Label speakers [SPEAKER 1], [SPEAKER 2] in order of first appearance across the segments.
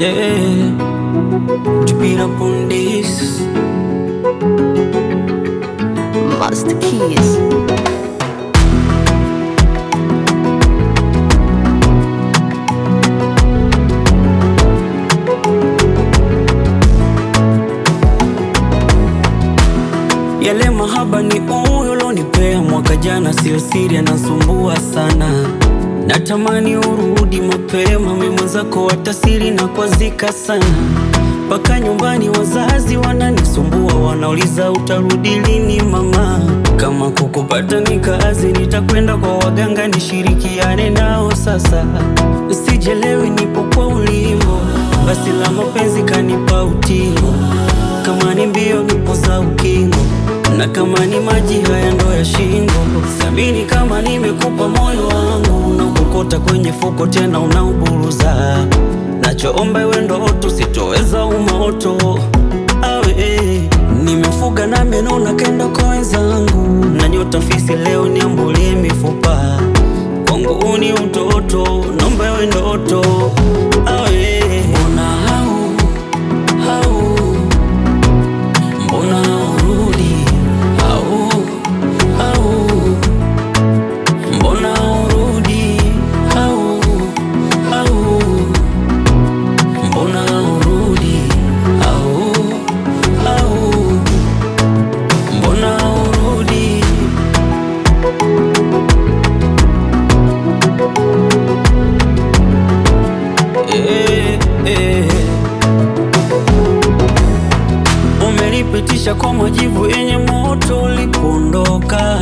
[SPEAKER 1] Yeah, to beat up on this.
[SPEAKER 2] Master Keys.
[SPEAKER 1] Yale mahaba ni uyo lonipea mwaka jana, sio siri, anasumbua sana. Natamani urudi mapema, mimi mwenzako watasiri na kwazika sana. Mpaka nyumbani wazazi wananisumbua, wanauliza utarudi lini mama. Kama kukupata ni kazi, nitakwenda kwa waganga nishirikiane nao sasa. Sijelewi nipo kwa ulimbo, basi la mapenzi kanipa utingo. Kama ni mbio nipo za ukingo, na kama ni maji haya ndo ya shingo. Samini kama nimekupa moyo wangu, na ukokota kwenye fuko tena unauburuza. Nachoomba iwe ndoto, sitoweza umoto awe nimefuga na meno na kenda kwa wenzangu, na nyota fisi leo niambulie mifupa kwangu ni utoto, naomba iwe ndoto awe mbona hau hau mbona urudi au au mbona urudi au au mbona urudi au au mbona urudi eh, eh. Umenipitisha kwa majivu yenye moto ulipoondoka,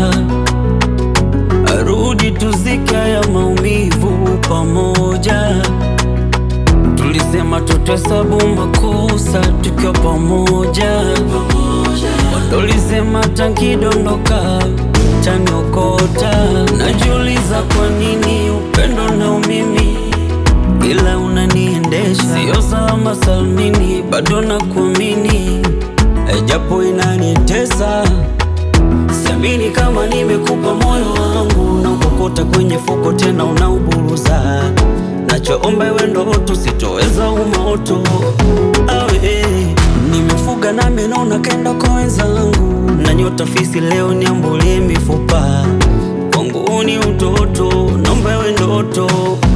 [SPEAKER 1] arudi tuzike ya maumivu pamoja. Tulisema tutesabu makosa tukiwa pamoja, tulisema tankidondoka taniokota. Najiuliza kwa nini upendo na umimi ila unaniendesha sio salama salmini, bado nakuamini Eh, japo inanitesa. Siamini kama nimekupa moyo wangu na ukokota kwenye fuko tena unauburuza. Nachoomba iwe ndoto, sitoweza umoto awe nimefuga na meno na kenda kwa wenzangu, na nyota fisi leo niambulie mifupa kwangu ni utoto, naomba iwe ndoto